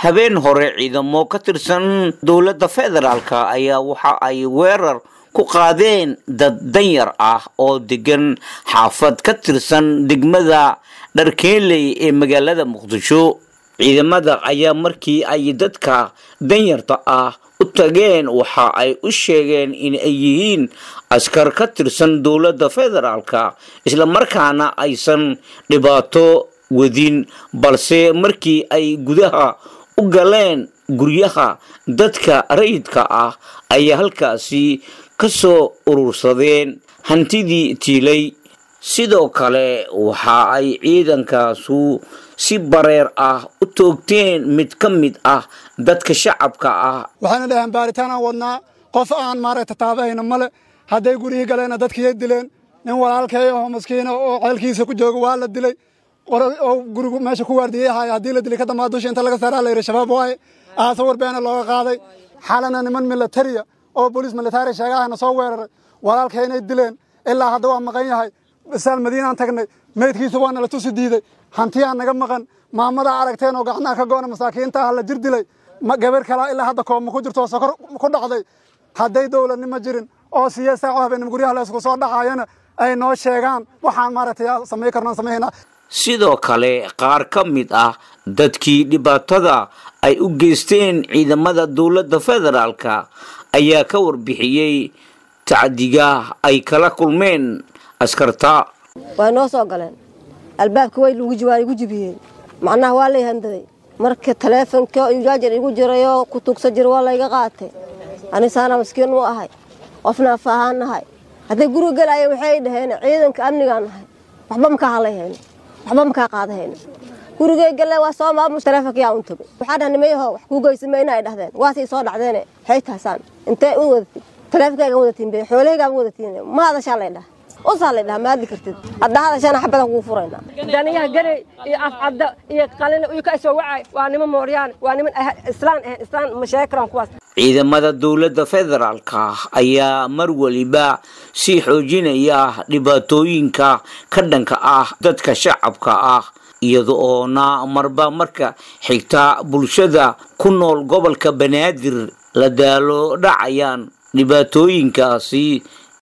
habeen hore ciidamo ka tirsan dowladda federaalka ayaa waxa ay weerar ku qaadeen dad danyar ah oo degan xaafad ka tirsan degmada dharkeenley ee magaalada muqdisho ciidamada ayaa markii ay dadka danyarta ah u tageen waxa ay u sheegeen in ay yihiin askar ka tirsan dowladda federaalka islamarkaana aysan dhibaato wadin balse markii ay gudaha u galeen guryaha dadka rayidka ah ayaa halkaasi ka soo urursadeen hantidii tiilay sidoo kale waxa ay ciidankaasu si bareer ah u toogteen mid ka mid ah dadka shacabka ah waxayna dhaheen baaritaan aan wadnaa qof aan maaragta taabahayna male hadday gurihii galeenna dadkiiya dileen nin walaalkay oo maskiina oo ceelkiisa ku jooga waa la dilay oo gurigu meesha ku waardiyayahay haddii la dilay ka dambaa dusha inta laga saaraa la yidhi shabaab waaye aasa warbeena looga qaaday xalana niman militariya oo booliis militari sheegahayna soo weeraray walaalkaynay dileen ilaa hadda waa maqan yahay basaal madiinaan tagnay meydkiisa waa nala tusi diiday hantiyaa naga maqan maamadaa aragteen oo gacnaha ka go'na masaakiinta ah la jir dilay gabar kalaa ilaa hadda kooma ku jirto oo sokor ku dhacday hadday dowladnimo jirin oo siya saaco habeenimo guryaha laysku soo dhacayana ay noo sheegaan waxaan maaragtay samay karnaan samaynaa sidoo kale qaar ka mid ah dadkii dhibaatada ay u geysteen ciidamada dowladda federaalka ayaa ka warbixiyey tacdiga ay kala kulmeen askarta waa noo soo galeen albaabka way waa igu jibiyeen macnaha waa lay handaday marka taleefonka jaajar igu jirayoo ku tugsa jira waa layga qaatay anisaana maskiin u ahay qofna afahaan nahay hadday guriga gelaaya waxay dhaheen ciidanka amnigaan nahay waxba makaa halayhayno waxba makaa qaadahayno gurigay galee waa soo maamus taleefonka yaa un tagay waxaa dhaha nimayaho wax kuu geysamayna ay dhahdeen waasay soo dhacdeene waxay taasaan intee u wadatin taleefonkayga wadatiin be xoolahaygaa wadatiin ma hadashaa lay dhaha usaa lay dhaha maadli kartid hadda hadashana xabadan kugu furayna daniyaha garey iyo afcadda iyo qalin iyo ka soo wacay waa niman mooryaan waa niman islaan ahayn islaan mashaakiraan kuwaas ciidamada dowladda federaalka ayaa mar waliba sii xoojinaya dhibaatooyinka ka dhanka ah dadka shacabka ah iyada oona marba marka xigta bulshada ku nool gobolka banaadir la daalo dhacayaan dhibaatooyinkaasi